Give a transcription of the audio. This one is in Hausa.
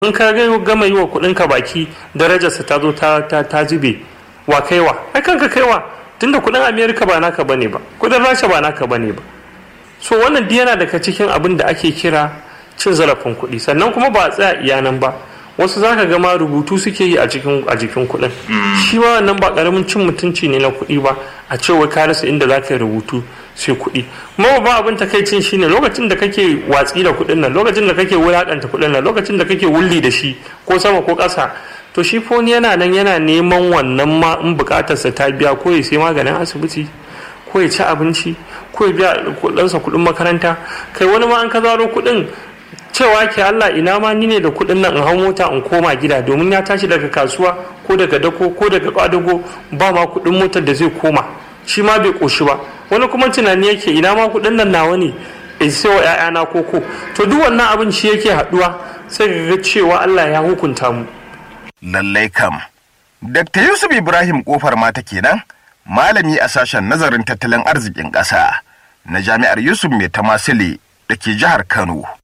in ka ga gama yi wa kuɗin ka baki darajarsa ta zo ta ta zube wa kaiwa ai kanka kaiwa tunda kuɗin amerika ba naka bane ba kuɗin rasha ba naka bane ba so wannan duk yana daga cikin abin da ake kira cin zarafin kuɗi sannan kuma ba a tsaya iyanan ba wasu za ka gama rubutu suke yi a cikin a jikin kuɗin shi ma wannan ba ƙaramin cin mutunci ne na kuɗi ba a ce wai ka rasa inda za ka yi rubutu sai kuɗi kuma ba abin takaicin shine lokacin da kake watsi da kuɗin nan lokacin da kake wulaƙanta kuɗin nan lokacin da kake wulli da shi ko sama ko ƙasa to shi foni yana nan yana neman wannan ma in buƙatarsa ta biya ko ya sai maganin asibiti ko ya ci abinci ko ya biya kuɗinsa kuɗin makaranta kai wani ma an ka zaro kuɗin cewa ke Allah ina ma ni ne da kuɗin nan in hau mota in koma gida domin ya tashi daga kasuwa ko daga dako ko daga kwadago ba ma kuɗin motar da zai koma shi ma bai ƙoshi ba wani kuma tunani yake ina ma kuɗin nan nawa ne in sai wa ‘ya'yana koko to duk wannan abin shi yake haɗuwa sai ga cewa Allah ya hukunta mu. Lallai kam. Dr. Yusuf Ibrahim Kofar mata kenan malami a sashen nazarin tattalin arzikin ƙasa na jami'ar Yusuf Mai Tamasile da ke jihar Kano.